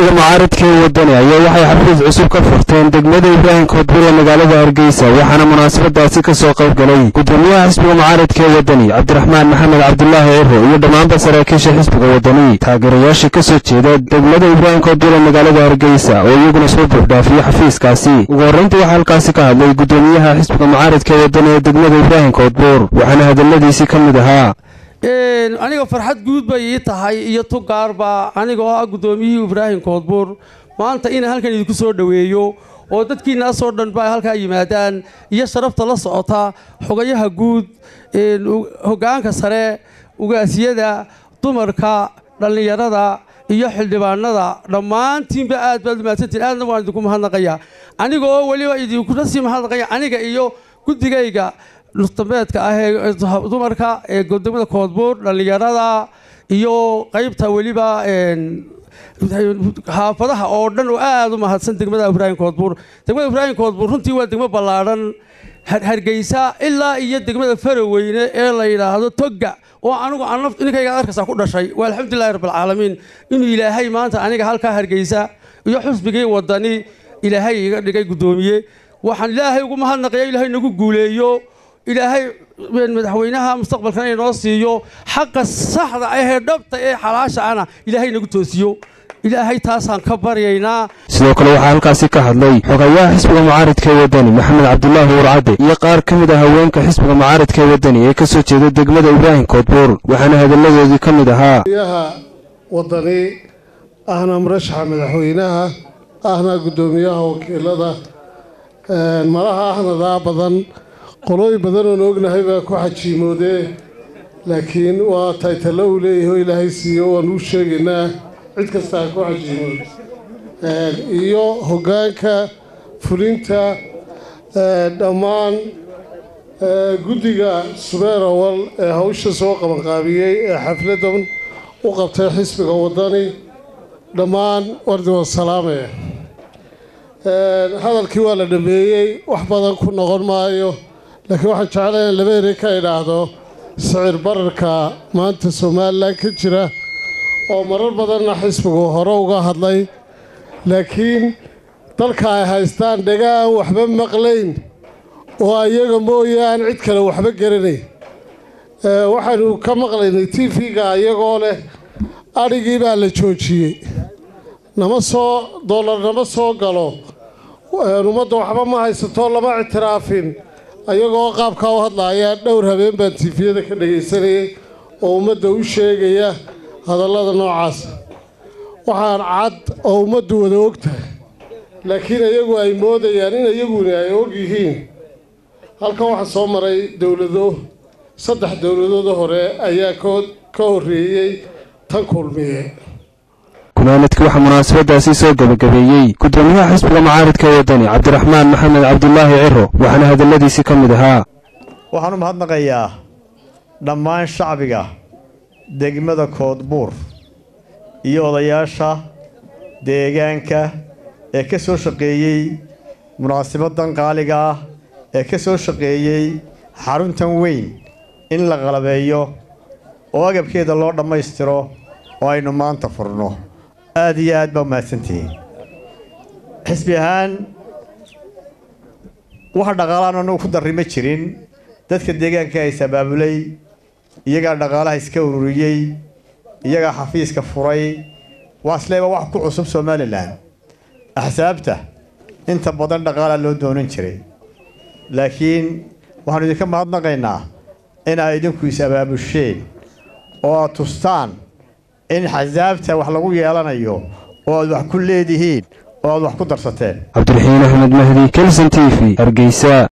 xisbiga mucaaradka ee wadani ayaa waxay xafiis cusub ka furteen degmada ibraahim koodbur ee magaalada hargeysa waxaana munaasabadaasi ka soo qayb galay gudoomiyaha xisbiga mucaaradka ee wadani cabdiraxmaan maxamed cabdulaahi ciro iyo dhammaanba saraakiisha xisbiga wadani taageerayaasha ka soo jeeda degmada ibraahim koodbur ee magaalada hargeysa oo iyaguna soo buuxdhaafiyey xafiiskaasi ugu horrayntii waxaa halkaasi ka hadlay gudoomiyaha xisbiga mucaaradka ee wadani ee degmada ibraahim koodbur waxaana hadalladiisii ka mid ahaa aniga farxad guud bay ii tahay iyo tugaarba aniga oo ah guddoomiyihii ibraahim koodbuur maanta inaan halkan idinku soo dhoweeyo oo dadkiinaasoo dhan ba halkaa yimaadaan iyo sharafta la socota xogayaha guud hoggaanka sare ugaasiyada dumarka dhallinyarada iyo xildhibaanada dhammaantiinba aad baad umahadsantiin aadna waan idinku mahadnaqaya aniga oo weliba idinkuna sii mahadnaqaya aniga iyo guddigayga nustambeedka ah ee dumarka ee degmada koodbuur dhallinyarada iyo qaybta weliba xaafadaha oo dhan oo aada u mahadsan degmada ibraahim koodbuur degmada ibraahim koodbuur runtii waa degmo ballaadhan hargeysa ilaa iyo degmada faraweyne ee la yidhaahdo togga oo anigu ninkayga arkaysaa ku dhashay waa alxamdulilahi rabbilcaalamiin inuu ilaahay maanta aniga halkaa hargeysa iyo xusbigii wadani ilaahay iga dhigay guddoomiye waxaan ilaahay ugu mahadnaqaya ilaahay nagu guuleeyo ilaahay madaxweynaha mustaqbalkana inoo siiyo xaqa saxda ahee dhabta ee xalaasha ana ilaahay nagu toosiyo ilaahay taasaan ka baryaynaa sidoo kale waxaa halkaasi ka hadlay xogayaha xisbiga mucaaradka ee wadani maxamed cabdulaahi warcadde iyo qaar ka mid ah haweenka xisbiga mucaaradka ee wadani ee ka soo jeeda degmada ibraahim koodbuur waxaana hadalladoodii ka mid ahaa yaha wadani ahna murashaxa madaxweynaha ahna guddoomiyaha wakiilada malaha ahnadaa badan qolooyin badan oon ognahay baa ku xajiimoodee laakiin waa taytalo uu leeyahay oo ilaahay siiyo waan uu sheegaynaa cid kastaa ku xajiimood iyo hoggaanka fulinta dhammaan guddiga subeer awal ee hawsha soo qabanqaabiyey ee xafladan u qabtay xisbiga waddani dhammaan wardi wasalaame hadalkii waa la dhameeyey wax badan ku noqon maayo laakiin waxaan jeclay in laba eri ka idhaahdo sicir bararka maanta somalilan ka jira oo marar badanna xisbigu hore uga hadlay laakiin dalka ay haystaan dhaga aan waxba maqlayn oo ayaga mooyaan cid kale waxba garanayn waxaynu ka maqlaynay t v-ga ayagoo leh adhigii baa la joojiyey nama soo dollar nama soo galo ummadda waxba ma haysato lama ictiraafin ayagoo qaabkaa u hadlaaya dhowr habeen baan tifiyada ka dhagaysanayay oo ummadda u sheegaya hadallada noocaas waxaan cad oo ummaddu wada og tahay laakiin iyagu ay moodayaan in iyaguna ay og yihiin halkan waxaa soo maray dowlado saddex dowladooda hore ayaa ka horreeyey tan kulmiye gunaanadkii waxaa munaasabadaasi soo gebagabeeyey gudoomiyaha xisbiga mucaaradka ee wadani cabdiraxmaan maxamed cabdulaahi ciro waxaana hadalladiisii ka mid ahaa waxaan u mahadnaqayaa dhammaan shacbiga degmada koodbuur iyo odayaasha deegaanka ee ka soo shaqeeyey munaasibadan qaaliga ah ee ka soo shaqeeyey xaruntan weyn in la qalabeeyo oo agabkeeda loo dhammaystiro oo aynu maanta furno aad iyo aad baa umahadsantihiin xisbi ahaan wax dhaqaalaan anagu ku darri ma jirin dadka deegaanka is abaabulay iyagaa dhaqaalaha iska ururiyey iyagaa xafiiska furay waa isleeba wax ku cusub somalilan axsaabta inta badan dhaqaalaa loo doonan jiray laakiin waxaanu idinka mahadnaqaynaa inaa idinku is abaabusheen oo aad tustaan in xasaabta wax lagu yeelanayo oo aad wax ku leedihiin oo aad wax ku darsateen cabdiraxiin axmed mahdi kelson t v hargeysa